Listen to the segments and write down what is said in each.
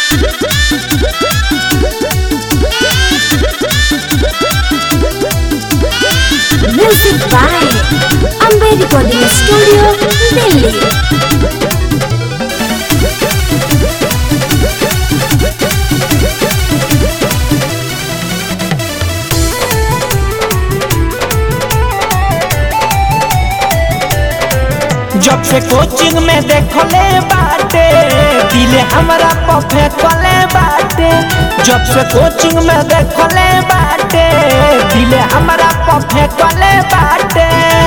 Music by Ambe Recording Studio, Delhi. जब से coaching में देखले बाटे दिले हमरा पफे कले बाटे जब से कोचिंग में देखले बाटे दिले हमरा पफे कले बाटे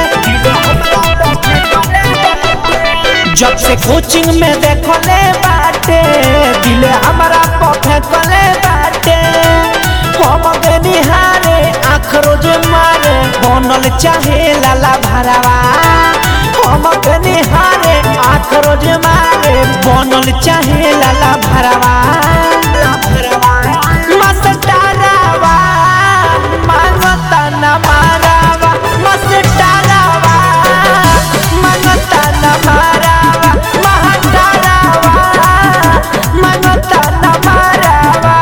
जब से कोचिंग में देखले बाटे दिले हमरा पफे कले बाटे हम गे निहारे आँख रोज मारे बनल चाहे लाला भरावा हम गे निहारे आँख रोज मारे बनल चाहे लाला भरावा मस्टरावा मांगता न मारावा मस्टरावा मांगता न मारावा महटरावा मांगता न मारावा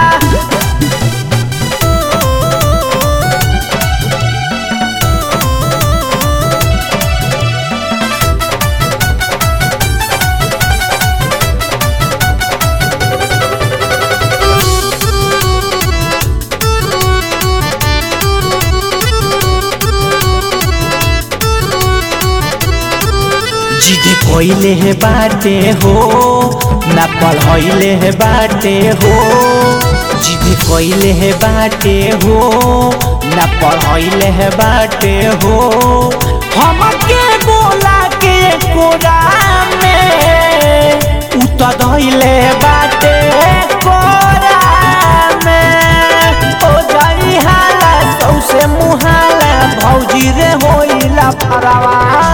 जिद कोइले है बाटे हो ना पढ़ाइले है बाटे हो जिद कोइले है बाटे हो ना पढ़ाइले है बाटे हो हमके बोला के कोरा में उतर धइले बाटे कोरा में हो जाई हाला सौसे मुहाला भौजी रे होइला फरावा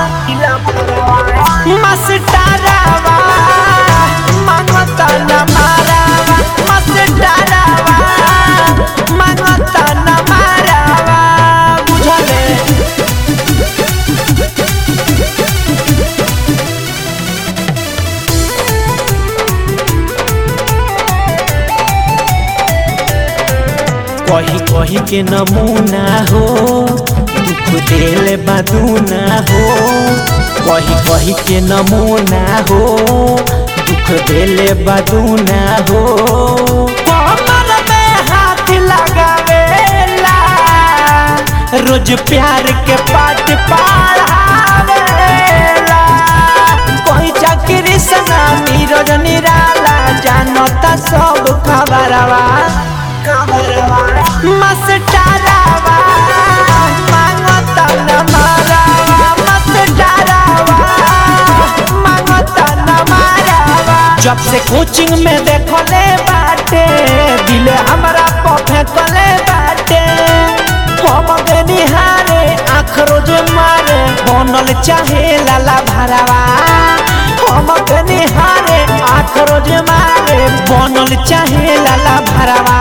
मस्टरावा मांगता न मारावा मस्टरावा मांगता न मारावा बुझले कही कही के नमूना हो दुख देले बादूना हो कही कही के नमूना हो दुख देले बादूना हो कमर में हाथ लगावेला रोज प्यार के पाठ पढ़ावेला कोई चाकरी सना नीरज निराला जानता सब खबरवा मस्टरावा मांगता न मारावा मस्टरावा मांगता न मारावा जब से कोचिंग में देखले बाटे दिल हमरा पफे कले बाटे हम गे निहारे आँख रोज मारे बनल चाहे लाला भरावा हम गे निहारे आँख रोज मारे बनल चाहे लाला भरावा